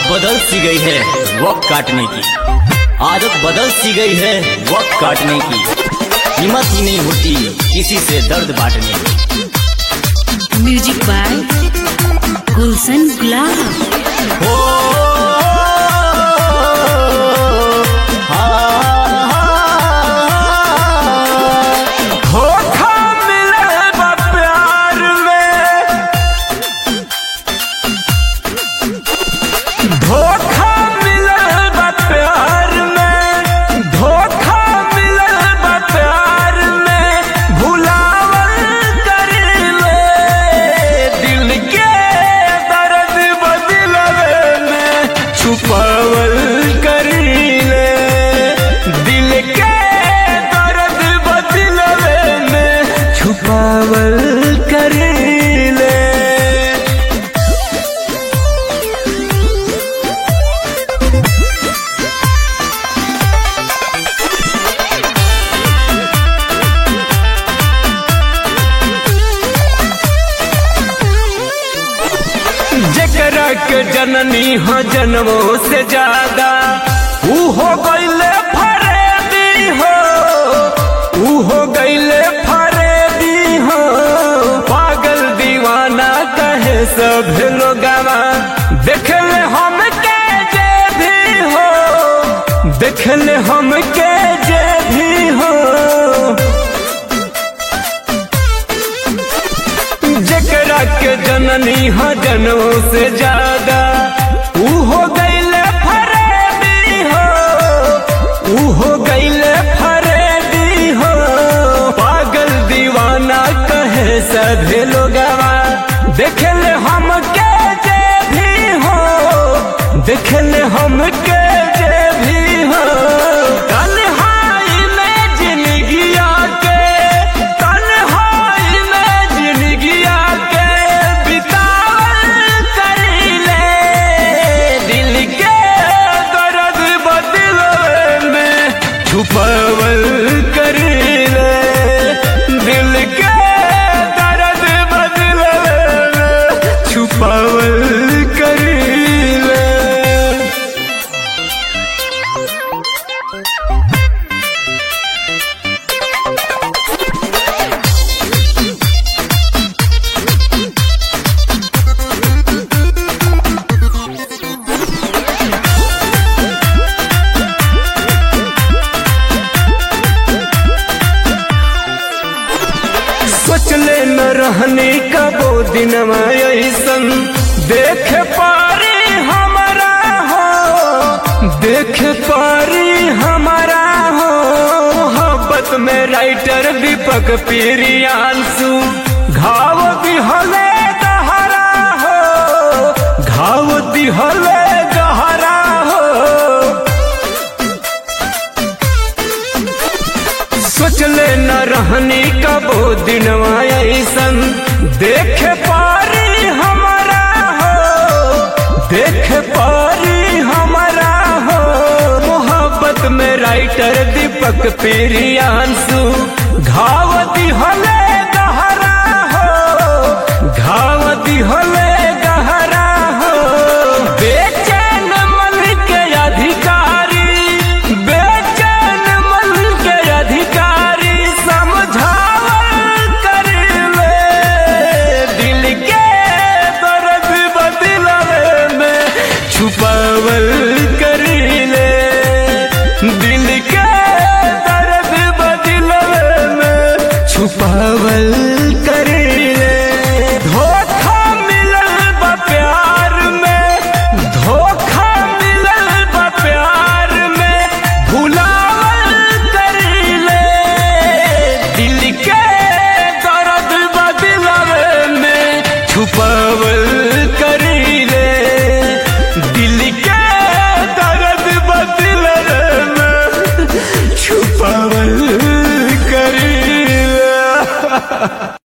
बदल सी गई है वक्त काटने की आदत बदल सी गई है वक्त काटने की हिम्मत ही नहीं होती किसी से दर्द बांटने की म्यूजिक बाय गुलशन गुलाब हो धोखा मिले बा प्यार में धोखा मिले बा प्यार में धोखा मिले बा प्यार में भुलावल कर ले दिल के दर्द बदलवे में छुपावल कर ले दिल के दर्द बदलवे में छुपावल कर ले जकरा के जननी हो जन्मों से ज्यादा ऊ हो गईले फरेदी हो ऊ हो गईले फरेदी हो पागल दीवाना कहे सब लोगवा देखले हम के जे भी हो देखले हम के जे भी हो जकरा के जननी हो जनों से ज्यादा ऊ हो गईले फरेदी हो ऊ हो गईले फरेदी हो पागल दीवाना कहे सभी लोगवा देखले हम के जे भी हो देखले हम के जे भी हो तन्हाई में जिंदगिया के तन्हाई में जिंदगिया के बितावल कर ले दिल के दर्द बदलवे में छुपावल कर ले दिल के दर्द बदलवे में छुपावल कर ले सोचले न रहने कबो दिन ऐसन देख पारी हमारा हो देख पारी हमारा हो मोहब्बत में राइटर दीपक प्रियांशु घाव दिहले गहरा हो घाव दिहले गहरा हो सोचले न रहनी कबो दिनवा ऐसन देख पारी हमारा हो देख पारी हमारा हो मोहब्बत में राइटर दीपक प्रियांशु घाव दिहले गहरा हो घाव दिहले गहरा हो बेचैन मन के अधिकारी बेचैन मन के अधिकारी समझावल कर ले दिल के दर्द बदलवे में छुपावल कर ले दिल के दर्द बदलवे में छुपावल कर ले धोखा मिलल बा प्यार में धोखा मिलल बा प्यार में भुलावल कर ले दिल के दर्द बदलवे में छुपावल कर ले दिल के दर्द बदलवे में छुपावल कर ले